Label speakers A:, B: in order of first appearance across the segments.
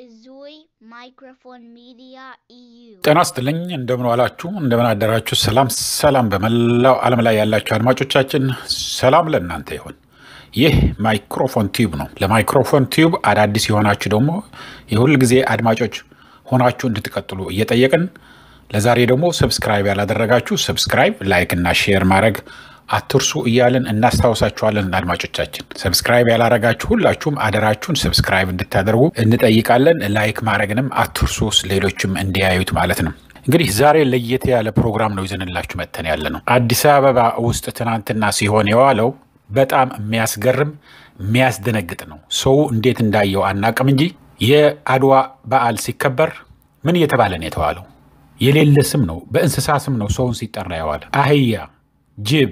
A: Izui Microphone Media EU.
B: ጤና ይስጥልኝ እንደምን ዋላችሁ እንደምን አደራችሁ ሰላም ሰላም በመላው ዓለም ላይ ያላችሁ አድማጮቻችን ሰላም ለእናንተ ይሁን ይህ ማይክሮፎን ቲዩብ ነው ለማይክሮፎን ቲዩብ አዳዲስ የሆናችሁ ደግሞ የሁል ጊዜ አድማጮች ሆናችሁ እንድትቀጥሉ እየጠየቅን ለዛሬ ደግሞ ሰብስክራይብ ያላደረጋችሁ ሰብስክራይብ ላይክ እና ሼር ማድረግ አትርሱ እያልን እናስታውሳችኋለን አድማጮቻችን ሰብስክራይብ ያላረጋችሁ ሁላችሁም አደራችሁን ሰብስክራይብ እንድታደርጉ እንጠይቃለን ላይክ ማድረግንም አትርሱ ሌሎችም እንዲያዩት ማለት ነው እንግዲህ ዛሬ ለየት ያለ ፕሮግራም ነው ይዘንላችሁ መተን ያለ ነው አዲስ አበባ ውስጥ ትናንትና ሲሆን የዋለው በጣም የሚያስገርም የሚያስደነግጥ ነው ሰው እንዴት እንዳየው አናቅም እንጂ የአድዋ በዓል ሲከበር ምን እየተባለ ነው የተዋለው የሌለ ስም ነው በእንስሳ ስም ነው ሰውን ሲጠራ የዋለ አህያ ጅብ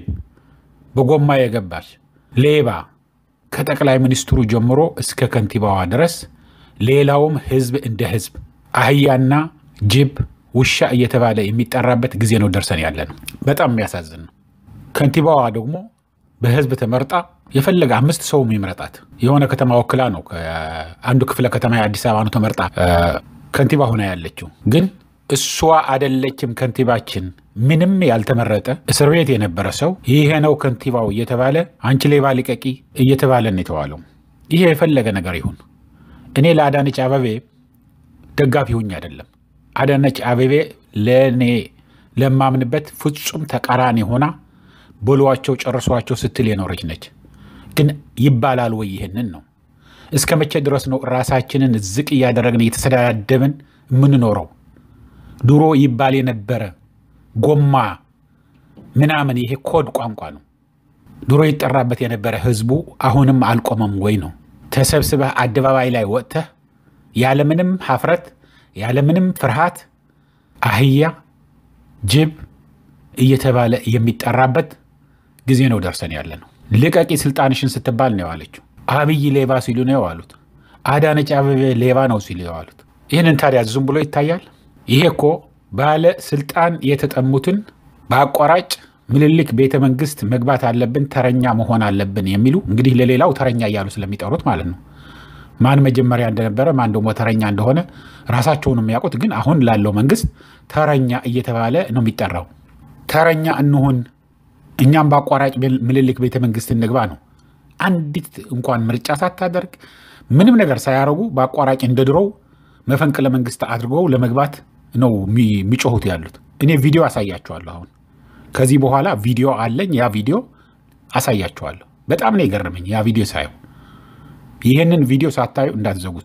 B: በጎማ የገባች ሌባ ከጠቅላይ ሚኒስትሩ ጀምሮ እስከ ከንቲባዋ ድረስ ሌላውም ህዝብ እንደ ህዝብ አህያና ጅብ ውሻ እየተባለ የሚጠራበት ጊዜ ነው ደርሰን ያለ ነው በጣም የሚያሳዝን ነው ከንቲባዋ ደግሞ በህዝብ ተመርጣ የፈለገ አምስት ሰው የሚመረጣት የሆነ ከተማ ወክላ ነው አንዱ ክፍለ ከተማ የአዲስ አበባ ነው ተመርጣ ከንቲባ ሆና ያለችው ግን እሷ አደለችም ከንቲባችን ምንም ያልተመረጠ እስር ቤት የነበረ ሰው ይሄ ነው ከንቲባው እየተባለ አንቺ ሌባ ልቀቂ እየተባለ ነው የተዋለው ይሄ የፈለገ ነገር ይሁን እኔ ለአዳነች አበቤ ደጋፊ ሁኝ አይደለም አዳነች አበቤ ለእኔ ለማምንበት ፍጹም ተቃራኒ ሆና በሏቸው ጨርሷቸው ስትል የኖረች ነች ግን ይባላል ወይ ይህንን ነው እስከ መቼ ድረስ ነው ራሳችንን ዝቅ እያደረግን እየተሰዳደብን የምንኖረው ድሮ ይባል የነበረ ጎማ ምናምን ይሄ ኮድ ቋንቋ ነው ድሮ ይጠራበት የነበረ ህዝቡ አሁንም አልቆመም ወይ ነው ተሰብስበህ አደባባይ ላይ ወጥተህ ያለምንም ሀፍረት ያለምንም ፍርሃት አህያ ጅብ እየተባለ የሚጠራበት ጊዜ ነው ደርሰን ያለ ነው ልቀቂ ስልጣንሽን ስትባል ነው የዋለችው አብይ ሌባ ሲሉ ነው የዋሉት አዳነች አበቤ ሌባ ነው ሲሉ የዋሉት ይህንን ታዲያ ዝም ብሎ ይታያል ይሄ እኮ ባለ ስልጣን የተጠሙትን በአቋራጭ ምልልክ ቤተ መንግስት መግባት አለብን ተረኛ መሆን አለብን የሚሉ እንግዲህ ለሌላው ተረኛ እያሉ ስለሚጠሩት ማለት ነው ማን መጀመሪያ እንደነበረ ማን ደግሞ ተረኛ እንደሆነ ራሳቸውን የሚያውቁት ግን አሁን ላለው መንግስት ተረኛ እየተባለ ነው የሚጠራው ተረኛ እንሁን እኛም በአቋራጭ ምልልክ ቤተ መንግስት እንግባ ነው አንዲት እንኳን ምርጫ ሳታደርግ ምንም ነገር ሳያደርጉ በአቋራጭ እንደ ድሮው መፈንቅለ መንግስት አድርገው ለመግባት ነው የሚጮሁት ያሉት እኔ ቪዲዮ አሳያችኋለሁ አሁን ከዚህ በኋላ ቪዲዮ አለኝ ያ ቪዲዮ አሳያችኋለሁ በጣም ነው የገረመኝ ያ ቪዲዮ ሳየው ይህንን ቪዲዮ ሳታዩ እንዳትዘጉት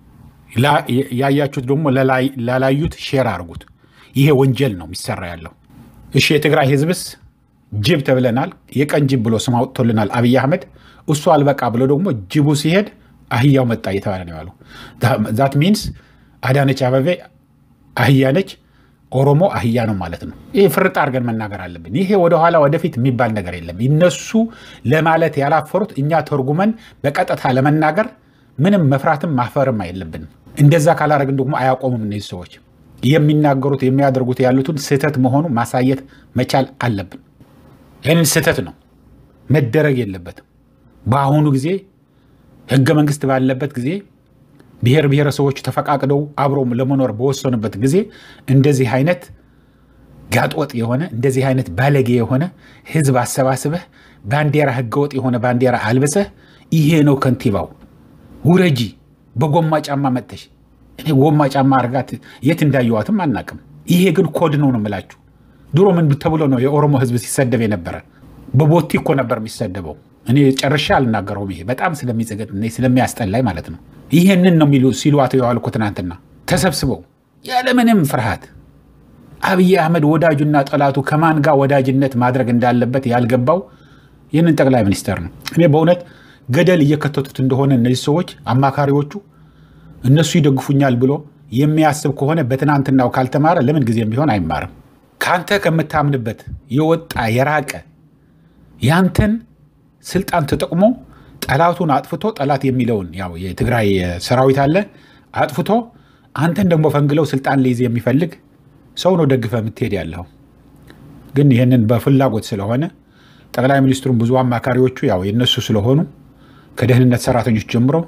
B: ያያችሁት ደግሞ ላላዩት ሼር አድርጉት ይሄ ወንጀል ነው የሚሰራ ያለው እሺ የትግራይ ህዝብስ ጅብ ተብለናል የቀን ጅብ ብሎ ስም አውጥቶልናል አብይ አህመድ እሱ አልበቃ ብሎ ደግሞ ጅቡ ሲሄድ አህያው መጣ እየተባለ ነው ያለው ዛት ሚንስ አዳነች አበቤ አህያ ነች ኦሮሞ አህያ ነው ማለት ነው ይህ ፍርጥ አድርገን መናገር አለብን ይሄ ወደኋላ ወደፊት የሚባል ነገር የለም እነሱ ለማለት ያላፈሩት እኛ ተርጉመን በቀጥታ ለመናገር ምንም መፍራትም ማፈርም የለብንም እንደዛ ካላረግን ደግሞ አያቆሙም እነዚህ ሰዎች የሚናገሩት የሚያደርጉት ያሉትን ስህተት መሆኑ ማሳየት መቻል አለብን ይህንን ስህተት ነው መደረግ የለበትም በአሁኑ ጊዜ ህገ መንግስት ባለበት ጊዜ ብሔር ብሔረሰቦች ተፈቃቅደው አብሮ ለመኖር በወሰኑበት ጊዜ እንደዚህ አይነት ጋጥወጥ የሆነ እንደዚህ አይነት ባለጌ የሆነ ህዝብ አሰባስበህ ባንዲራ ህገወጥ የሆነ ባንዲራ አልብሰህ ይሄ ነው ከንቲባው ውረጂ በጎማ ጫማ መጥተሽ እኔ ጎማ ጫማ አርጋት የት እንዳየዋትም አናቅም ይሄ ግን ኮድ ነው ነው የምላችሁ ድሮ ምን ተብሎ ነው የኦሮሞ ህዝብ ሲሰደብ የነበረ በቦቲ እኮ ነበር የሚሰደበው እኔ ጨርሻ አልናገረውም ይሄ በጣም ስለሚጸገጥ ስለሚያስጠላይ ማለት ነው ይህንን ነው የሚሉ ሲሏት የዋል እኮ ትናንትና ተሰብስበው ያለምንም ፍርሃት አብይ አህመድ ወዳጁና ጠላቱ ከማን ጋር ወዳጅነት ማድረግ እንዳለበት ያልገባው ይህንን ጠቅላይ ሚኒስተር ነው እኔ በእውነት ገደል እየከተቱት እንደሆነ እነዚህ ሰዎች አማካሪዎቹ እነሱ ይደግፉኛል ብሎ የሚያስብ ከሆነ በትናንትናው ካልተማረ ለምን ጊዜም ቢሆን አይማርም ከአንተ ከምታምንበት የወጣ የራቀ ያንተን ስልጣን ተጠቅሞ ጠላቱን አጥፍቶ ጠላት የሚለውን ያው የትግራይ ሰራዊት አለ አጥፍቶ አንተን ደግሞ ፈንግለው ስልጣን ሊይዝ የሚፈልግ ሰው ነው ደግፈ የምትሄድ ያለው ግን ይህንን በፍላጎት ስለሆነ ጠቅላይ ሚኒስትሩም ብዙ አማካሪዎቹ ያው የነሱ ስለሆኑ ከደህንነት ሰራተኞች ጀምሮ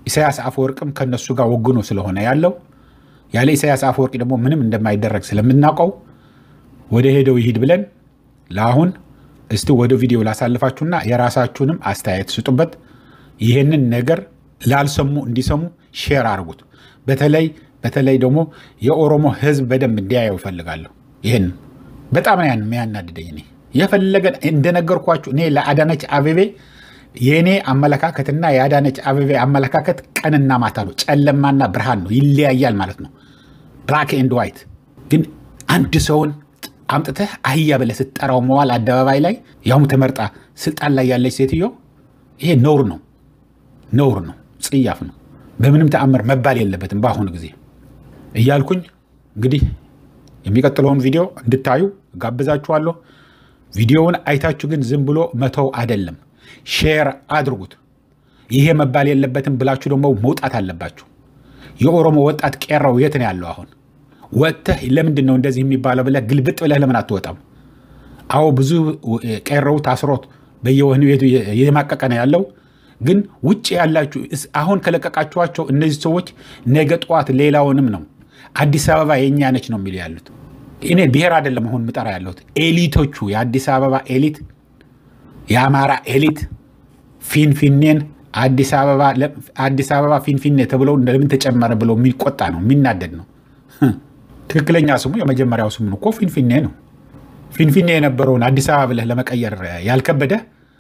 B: ኢሳያስ አፈወርቅም ከነሱ ጋር ወግኖ ስለሆነ ያለው ያለ ኢሳያስ አፈወርቂ ደግሞ ምንም እንደማይደረግ ስለምናውቀው ወደ ሄደው ይሂድ ብለን ለአሁን እስቲ ወደ ቪዲዮ ላሳልፋችሁና የራሳችሁንም አስተያየት ስጡበት። ይህንን ነገር ላልሰሙ እንዲሰሙ ሼር አድርጉት። በተለይ በተለይ ደግሞ የኦሮሞ ሕዝብ በደንብ እንዲያየው ይፈልጋለሁ። ይህን በጣም ነው የሚያናድደኝ። እኔ የፈለገ እንደነገርኳችሁ እኔ ለአዳነች አቤቤ የእኔ አመለካከትና የአዳነች አቤቤ አመለካከት ቀንና ማታ ነው፣ ጨለማና ብርሃን ነው፣ ይለያያል ማለት ነው። ብላክ ኤንድ ዋይት። ግን አንድ ሰውን አምጥተህ አህያ ብለህ ስትጠራው መዋል አደባባይ ላይ ያውም ተመርጣ ስልጣን ላይ ያለች ሴትዮ ይሄ ነውር ነው፣ ነውር ነው፣ ጽያፍ ነው። በምንም ተአምር መባል የለበትም በአሁኑ ጊዜ እያልኩኝ እንግዲህ የሚቀጥለውን ቪዲዮ እንድታዩ ጋብዛችኋለሁ። ቪዲዮውን አይታችሁ ግን ዝም ብሎ መተው አይደለም፣ ሼር አድርጉት። ይሄ መባል የለበትም ብላችሁ ደግሞ መውጣት አለባችሁ። የኦሮሞ ወጣት ቄራው የት ነው ያለው? አሁን ወጥተህ ለምንድን ነው እንደዚህ የሚባለው ብለህ ግልብጥ ብለህ ለምን አትወጣም? አዎ ብዙ ቄራው ታስሮት በየወህኒ ቤቱ የማቀቀ ነው ያለው። ግን ውጭ ያላችሁ አሁን ከለቀቃችኋቸው እነዚህ ሰዎች ነገ ጠዋት ሌላውንም ነው አዲስ አበባ የእኛ ነች ነው የሚሉ ያሉት። እኔ ብሔር አይደለም አሁን ምጠራ ያለሁት ኤሊቶቹ፣ የአዲስ አበባ ኤሊት፣ የአማራ ኤሊት ፊንፊኔን አዲስ አበባ ፊንፊኔ ተብለው ለምን ተጨመረ ብለው የሚቆጣ ነው የሚናደድ ነው። ትክክለኛ ስሙ የመጀመሪያው ስሙ እኮ ፊንፊኔ ነው። ፊንፊኔ የነበረውን አዲስ አበባ ብለህ ለመቀየር ያልከበደ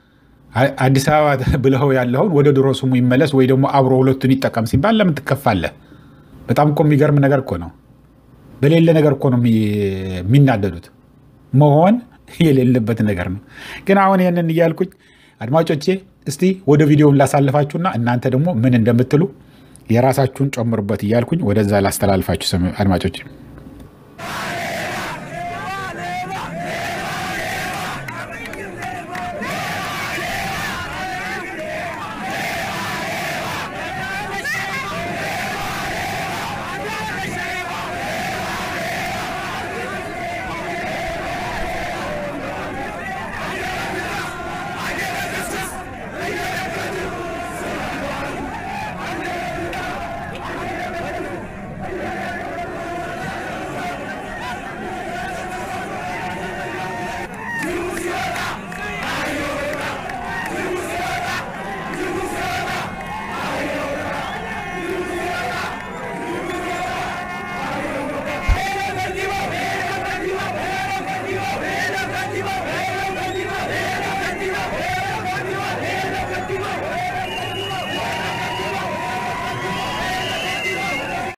B: አዲስ አበባ ብለው ያለውን ወደ ድሮ ስሙ ይመለስ ወይ ደግሞ አብሮ ሁለቱን ይጠቀም ሲባል ለምን ትከፋለህ? በጣም እኮ የሚገርም ነገር እኮ ነው። በሌለ ነገር እኮ ነው የሚናደዱት። መሆን የሌለበት ነገር ነው። ግን አሁን ይህንን እያልኩኝ አድማጮቼ እስቲ ወደ ቪዲዮውን ላሳልፋችሁና እናንተ ደግሞ ምን እንደምትሉ የራሳችሁን ጨምሩበት እያልኩኝ ወደዛ ላስተላልፋችሁ አድማጮች